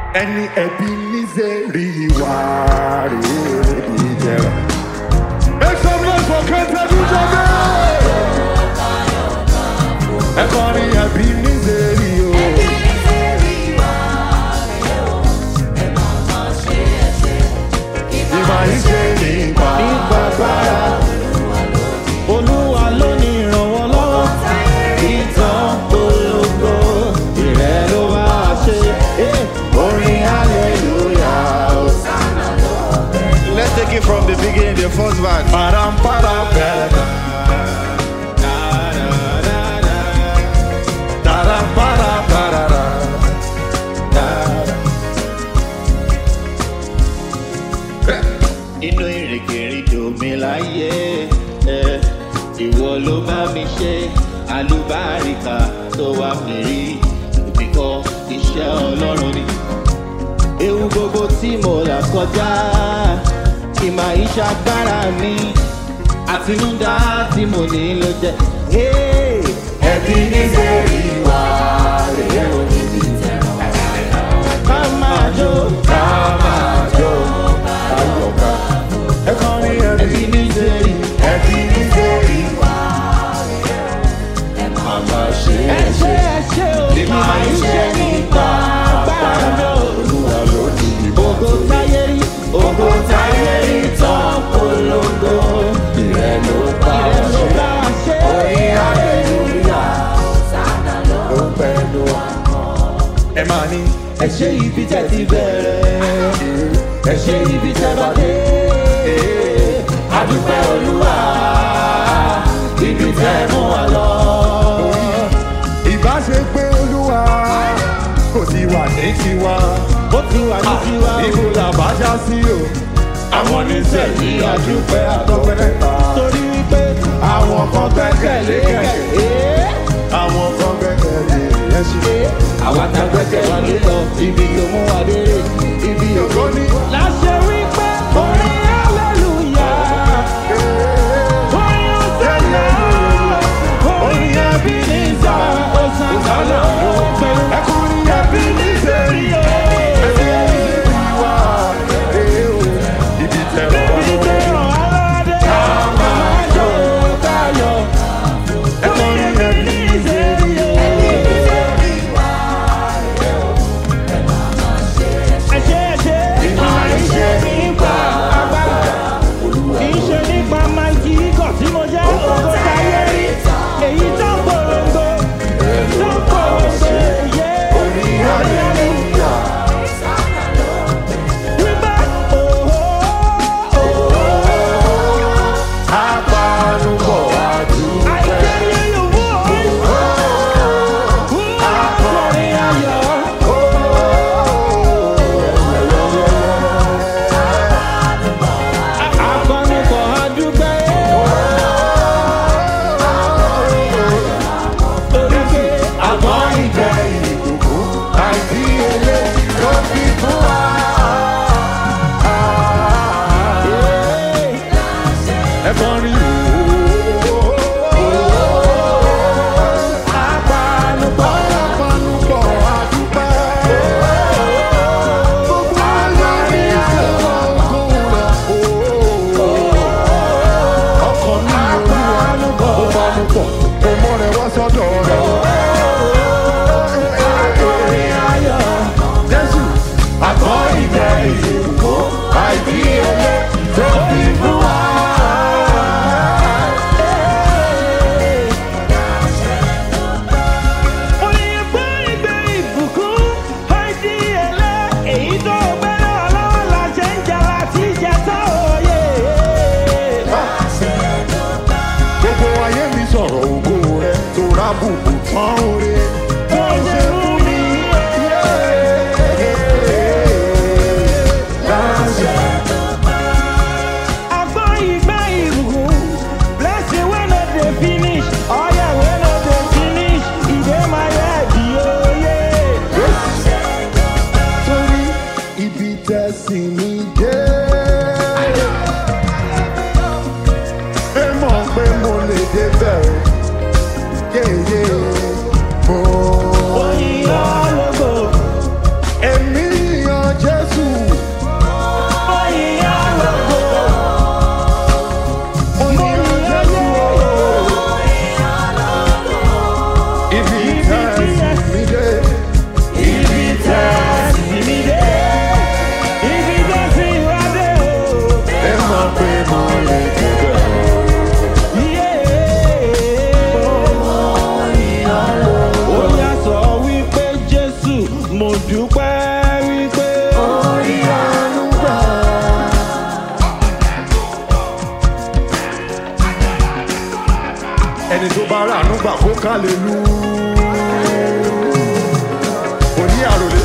ẹni ẹbí nízẹ̀rí wà rèé ìjẹrà. make some noise for kẹntẹ dúdú bẹ́ẹ̀. ẹ̀kọ́ ni ẹbí nízẹ̀rí o. ìmọ̀ ìṣe nípa Ìgbàgbára Olúwa ló ní ìrànwọ́ lọ́wọ́. Ìtàn polongo ìrẹ́ ló bá a ṣe. Eh, Orin hallelujah. Let's take it from the beginning, the first verse. param param pẹ̀lẹ́. Taram param parara. Inú ìrìnkèrindò mi láyé. eh, Ìwọ ló bá mi ṣe àlùbáríkà tó wà mí rí. Èmi kọ́ iṣẹ́ Ọlọ́run ni. Ewu gbogbo tí mo là kọjá. Ìmọ̀ ìṣàgbára mi. Àtinúdá tí mo ní ló jẹ́. Hey! Ẹbí nízẹ̀rí wà rèé o. Ká máa jó. Ká máa jó ayọ̀ká. Ẹ̀kọ́ ni ẹbí Ẹbí ní sẹ́rí. ẹbí nízẹ̀rí wà màmá ṣe Ẹ é ṣe ṣe. ẹ ṣe o. Ìmọ̀ ìṣe nípa agbára mi o. Olúwa ló ní ìbò. Ògo táyé rí. Ògo táyé rí tán polongo. Ìrẹ́ ló bá Ìrẹ́ ló ṣe. bá a ṣe. Orin hallelujah ló pẹ̀lú. Ẹ máa ní Ẹ ṣe ibi tẹ́ ti bẹ̀rẹ̀. Ẹ ṣe ibi tẹ́ bá dé. Adúpẹ́ Olúwa. Ibi tẹ́ mú wa lọ. ìbá ṣe pé olúwa kò ti wà ní tiwa. Ó ti wà ní tiwa o. Ibo làbá já sí o. Àwọn oníṣẹ́yìí àdúpẹ́ àtọ́pẹ́lẹ́ta. Torí wípé Àwọn kan gbẹ́kẹ̀lé kẹ̀kẹ́. Àwọn kan gbẹ́kẹ̀lé ẹṣin. àwa ta gbẹ́kẹ̀ wá ló lọ ibi tó mú wa dérè ibi Ògo ní láṣẹ wípé orin hallelujah orin ọ̀sẹ̀lẹ̀ orin ẹbí ní ìjà ọ̀sán kálọ̀ pẹ̀lú ẹkùnrin ẹbí níṣẹ́rí. Ẹbí níṣẹ́rí wà rèé o. Ibi tẹ̀rọ wà ibi lórí. tẹ̀ ràn aládé máa jó káyọ̀ orin ẹbí ní ìṣèrí ẹ̀ṣẹ̀ ẹ̀ṣẹ̀ ìmọ̀ ìṣe nípa agbára. Iṣẹ́ nípa máa ń kí ikọ̀ tí mo jẹ́ ògo táyé rí. Èyí tó ń polongo, tó ń polongo, yé orí ayélujára. Wípé òhó òhó Apanubọ̀ àdúgbò. àìkéré yòówó òhó akọrin ayọ̀. Akọrin kọ̀ adúgbẹ́. Torí pé Àmọ́ ìjẹ́ ìbùkún àìdíyelé ló fi fún wa. Ẹ kọrin apanupọ̀ apanupọ̀ àdúpẹ́. Gbogbo alárí àlọ́kùn rẹ̀ ọkọ̀ ní olúwa ó panupọ̀ ó mọ́ rẹ̀ wá sọ́dọ̀ rẹ̀. Jésù àkọ́ ìjẹ́ ìdìbò àìdíyelé tó fi fún wa. oyin gbé ìgbé ìbùkún àìdí ẹlẹ́ èyí tó gbẹ́rẹ́ ọlọ́wọ́ la ṣe ń jà láti jẹ tó òye. Gbogbo ayé mi sọ̀rọ̀ ògo rẹ̀ tó rábùkù tán oore. Bó ṣe fún mi àgbọ̀ ìgbé ìbùkún blessing wey no dey finish oil wey no dey finish e dey my head oye. Torí ibi tẹ̀sí mi dé. Ẹ mọ̀ pé mo lè débẹ̀ o. Yéyé mo dúpẹ́ wípé orí àánú gbà. ẹni tó bá rà àánú gbà kó ká lè lu. kò ní àròlé.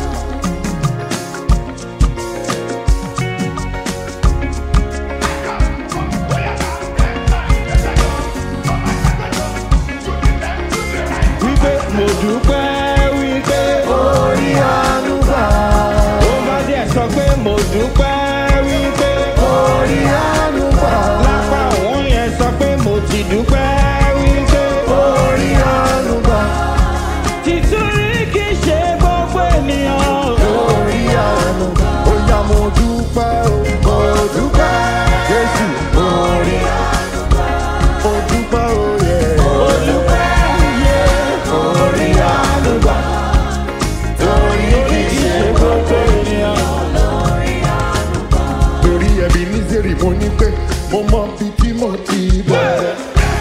wípé mo dúpẹ́ wípé orí àánú gbà. ó bá díẹ̀ sọ pé mo dúpẹ́ wípé orí àánú gbà. lápá òun yẹn sọ pé mo ti dúpẹ́ wípé orí àánú gbà. tìtúrí kì í ṣe gbogbo ènìyàn. orí àánú gbà. ó yá mo dúpẹ́ o mo dúpẹ́. jésù orí àánú gbà. mo dúpẹ́ o yẹ. mo dúpẹ́ yẹ. orí àánú gbà. torí kì í ṣe gbogbo ènìyàn. torí ẹbí nízèrè mo ní pé mo mọ bí tí mo ti bẹ̀rẹ̀.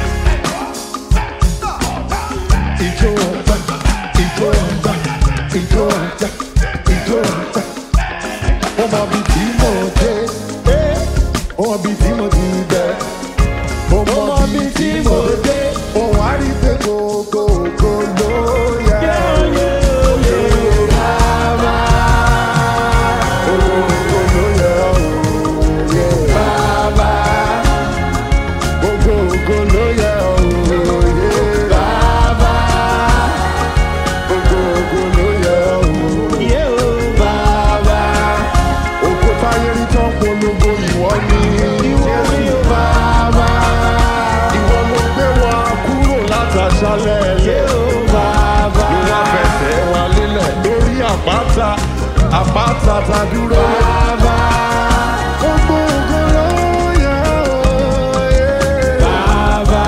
ìjọ ọgbà ìjọ ọgbà ìjọ ọgbà ìjọ ọgbà mo mọ bí tí mo dé eh, mo mọ bí tí mo ti bẹ̀rẹ̀. mo mọ bí tí mo dé mo wá rí pé gbogbo ògo ló yẹ. Bàbá, gbogbo ògo ló yẹ òye. Bàbá, gbogbo ògo ló yẹ òye. Bàbá, gbogbo ògo ló yẹ òye. Yé o bàbá. Ògo táyé rí tán polongo ìwọ ni. Jésù bàbá. Ìwọ ló gbé wa kúrò látàṣálẹ̀ Yé ẹlẹ́. o bàbá. Ìwọ fẹsẹ̀ wa lélẹ̀ lórí àpáta. Àpáta ta dúró. Bàbá. Gbogbo ògo ló yẹ òye. Bàbá.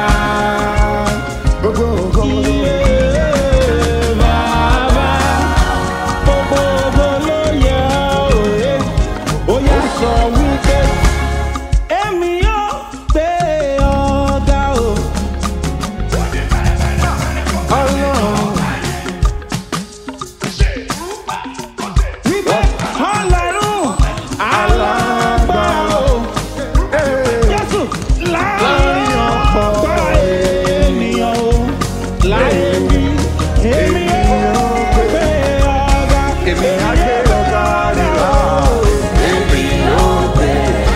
Gbogbo ògo ló yẹ. Yé bàbá. Gbogbo ògo ló yẹ òye. Ó yá sọ wípé èmi yóò gbé ọ̀gá o. Ọlọ́run. Wípé ọlọ́run alágbára o. Ee. Jésù láàrin ọ̀pọ̀ ènìyàn o. Láyé bí èmi yóò gbé ọ̀gá. Èmi á gbé ọ̀gá nílá. Èmi yóò gbé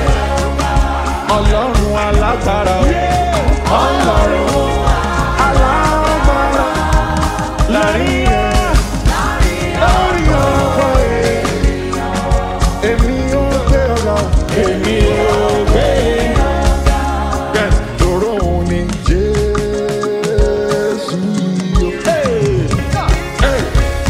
Ọlọ́run alágbára. Ọlọ́run alágbára. Láàrin Lórí ọ̀pọ̀ ènìyàn. Èmi yóò gbé ọ̀gá. èmi yóò gbé Yes, tòró òun ni Jésù yìí o. Hey,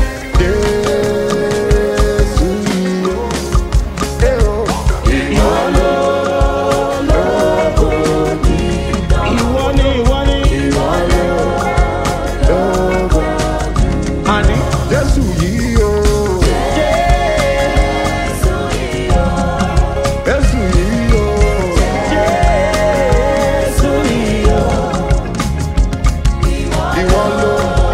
Jésù yìí o. Hey, o. Ìwọ ló lógo ní ìwọ ni ìwọ ni. ìwọ ló lógo. Àní Jésù yìí o. Jésù yìí o. Jésù yìí o. Ìwọ ló.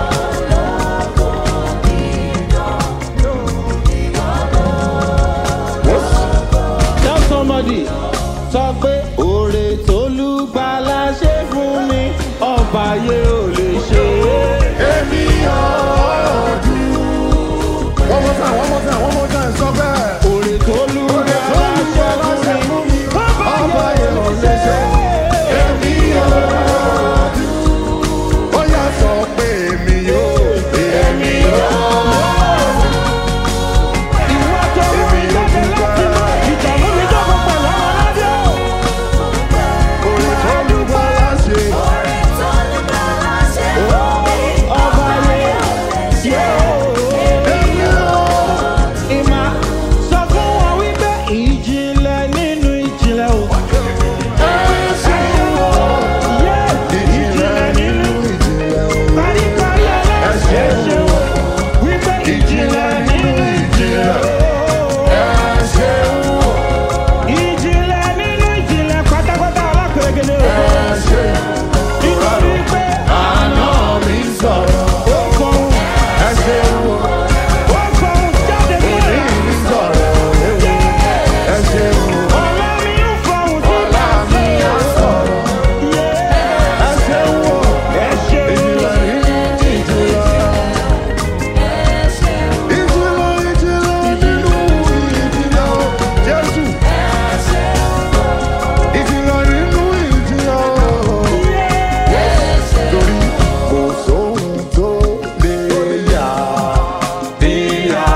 Tell somebody sọ pé oore tólúgbàlà ṣe fún mi ọba yẹ ò lè ṣe é. Èmi ọ̀ọ́dún. One more time, one more time, one more time, sọ bẹ́ẹ̀. Oore tólúgbàlà ṣe fún mi Ọba yẹn ò lè ṣe. Èmi ọ̀ọ́dún. Ó yà sọ pé èmi yóò. Èmi ọ̀ọ́dún. ìwọ tó mú mi jáde láti mọ ìtààmú mi jókòó pẹ̀lú ọmọ ládé o. Orí tó lù bá láṣẹ. Ọba yẹ yẹ o. Èmi ọ̀ọ́dún.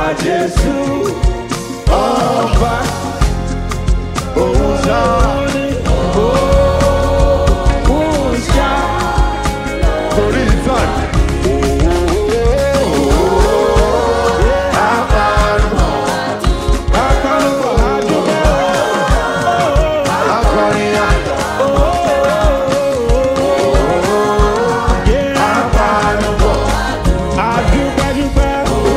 Jésù ọba òun náà ni òun ṣá torí ìtàn. Akọrin àdúgbò akọrin àpàlùbọ̀ Adúpẹ́dúpẹ́.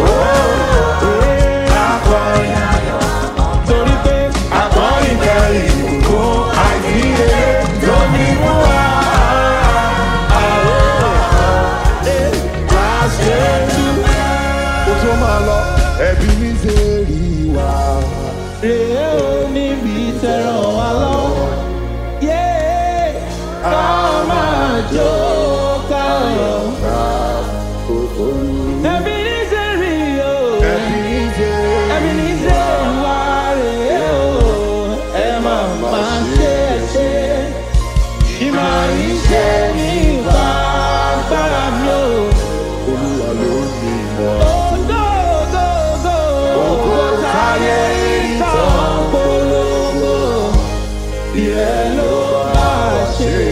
akọrin Torí pé akọrin kẹrin fún àìsíye lómi mú wa. Kó tó máa lọ, ẹbí mi ṣe rí wa. rèé ò níbi tẹ̀ràn wá lọ. Yé ká máa jó ká lọ. Ẹbí ní sẹ́rí o. Ẹbí mi ṣe Ẹbí ní sẹ́rí wá rèé o. Ẹ máa máa ṣe é ṣe. Ìmọ̀ ìṣe ní ìwà agbára mi o. Olúwa ló ní ìmọ̀. Ògo ògo ògo ògo táyé ìtàn polongo. Ìrẹ́ ló bá ṣe.